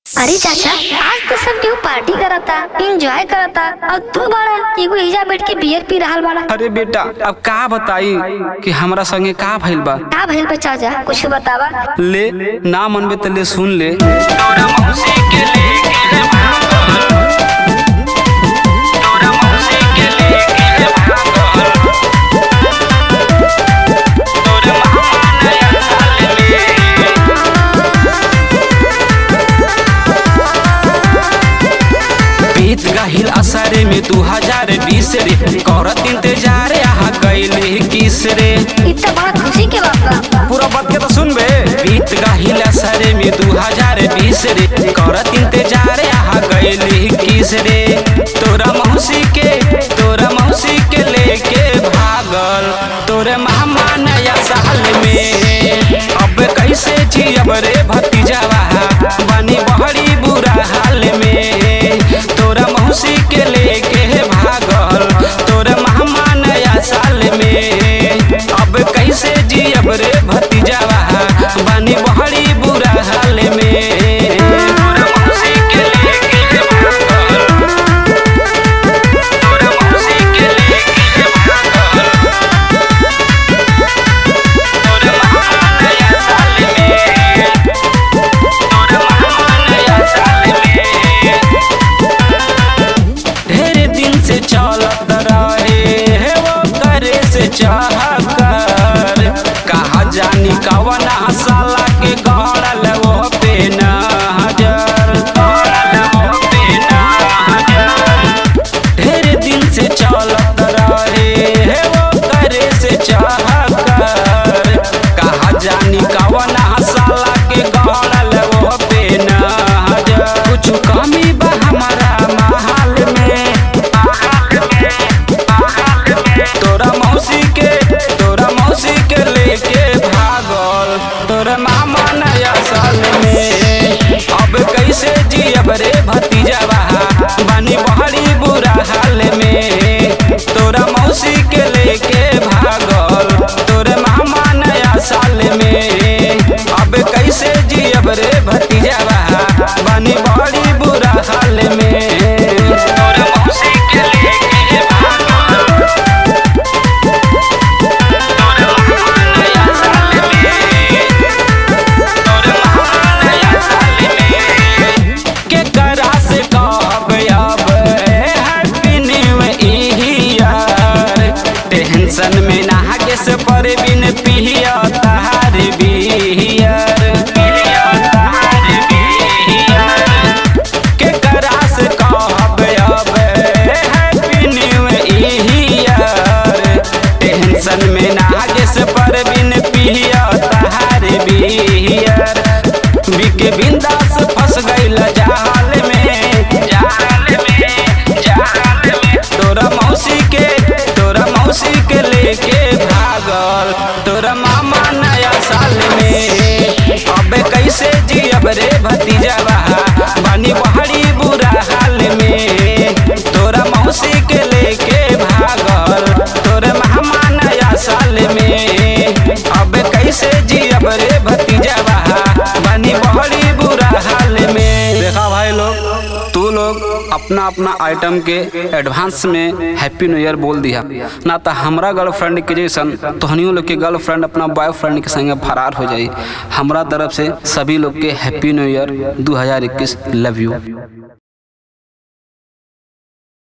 अरे चाचा आज तो सब केहू पार्टी करता एंजॉय करता और तू बड़ा एगो हिजा बैठ के बियर पी रहल बाड़ा अरे बेटा अब का बताई कि हमरा संगे का भइल बा का भइल बा चाचा कुछ बतावा ले ना मनबे त ले सुन ले बीत गहिल असरे में दू हजार बीस रे करत इंतजार यहाँ कैले किस रे इतना बड़ा खुशी के बात बा पूरा बात के तो सुन बे बीत गहिल असरे में दू हजार बीस रे करत इंतजार यहाँ कैले किस रे तोरा मौसी के तोरा मौसी के लेके भागल तोरे मामा नया साल में अब कैसे जियब रे भतीजावा बनी बहरी बुरा हाल में तोरा मौसी के लेके भागल तोरे मामा नया साल में अब कैसे जियब रे भतीजावा बनी बहरी बुरा हाल में तोरा मौसी के लेके भागल तोरा मौसी के लेके भागल तोरे मामा नया साल में तोरे मामा नया साल में ढेर दिन से चलत रहे है वो करे से चाह कर कहा जानी कवन साला के गड़ल वो पे नजर गड़ल वो पे नजर ढेर दिन से चलत रहे है वो करे से चाह कर कहा जानी कवन साला के गड़ल वो पे नजर कुछ कमी बा हमारा महल में महल में महल में तोरा मौसी के तोरा मौसी के लेके भागल तोरा मामा नया साल में अब कैसे जियब रे भतीजावा बनी बहरी बुरा हाल में तोरा मौसी के लेके भागल तोरे मामा नया साल में अब कैसे जियब रे भतीजावा बनी बहरी बुरा हाल में तोरा मौसी के लेके भागल तोरे मामा नया साल में तोरे मामा नया साल में के करा से कहब अब हैप्पी न्यू ईयर टेंशन में नागे से पर बिन पिया तहार बियर पिया तहार बियर के करा से कहब अब हैप्पी न्यू ईयर टेंशन में नागे से पर बिन पिया तहार बियर बिके बिंदास फंस गईल जाल में जाल में जाल में तोरा मौसी के तोरा मौसी के लेके भागल तोरा मामा नया साल में अब कैसे जियब रे भतीजावा बनी बहरी बुरा हाल में तोरा मौसी के लेके भागल तोरे मामा नया साल में अब कैसे जियब रे भतीजावा बनी बहरी बुरा हाल में देखा भाई लोग तू लोग अपना अपना आइटम के एडवांस में हैप्पी न्यू ईयर बोल दिया ना तो हमरा गर्लफ्रेंड के जैसन तोहनियों लोग के गर्लफ्रेंड अपना बॉयफ्रेंड के संगे फरार हो जाई हमरा तरफ से सभी लोग के happy new year 2021 love you